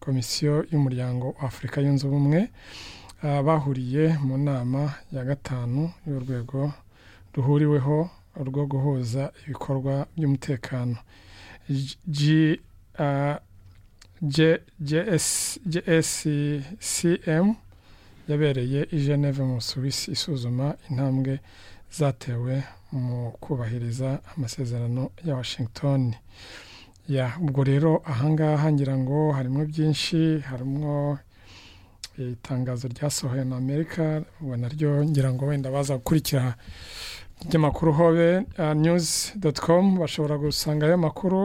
komisiyo y'umuryango wa afurika yunze ubumwe bahuriye mu nama ya gatanu y'urwego ruhuriweho rwo guhuza ibikorwa by'umutekano gscm yabereye i Geneve mu Suwisi isuzuma intambwe zatewe mu kubahiriza amasezerano ya Washington ubwo rero ahangaha ngira ngo harimo byinshi harimo itangazo ryasohoye na amerika ubwo naryo ngira ngo wenda baza gukurikira ry'amakuru hobe nyuzi doti komu bashobora gusangayo amakuru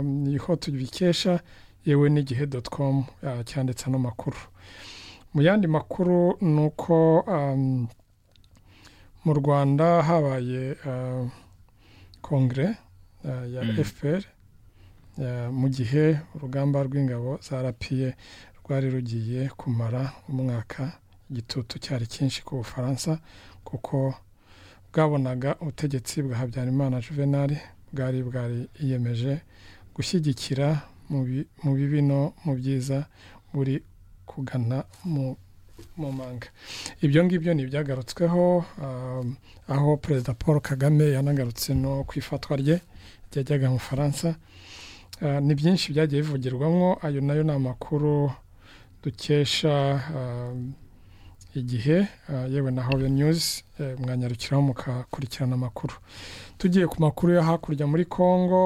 niho tubikesha yewe n'igihe doti komu cyanditse ano makuru mu yandi makuru ni uko mu rwanda habaye kongere ya fpr mu gihe urugamba rw'ingabo za rapiye rwari rugiye kumara umwaka igitutu cyari cyinshi ku bufaransa kuko bwabonaga ubutegetsi bwa habyarimana juvenal bwari bwari yiyemeje gushyigikira mu bibi no mu byiza buri kugana mu manga ibyo ngibyo ni ibyagarutsweho aho perezida paul kagame yanagarutse no ku ifatwa rye ryajyaga mu faransa ni byinshi byagiye bivugirwamo ayo nayo ni amakuru dukesha igihe yewe na hobe nyuzi mwanyarukiraho mukakurikirana amakuru tugiye ku makuru yo hakurya muri congo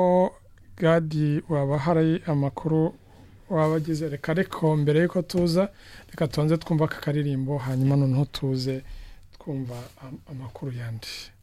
gadi waba hari amakuru waba agize reka ariko mbere y'uko tuza reka tubanze twumva aka karirimbo hanyuma noneho tuze twumva amakuru yandi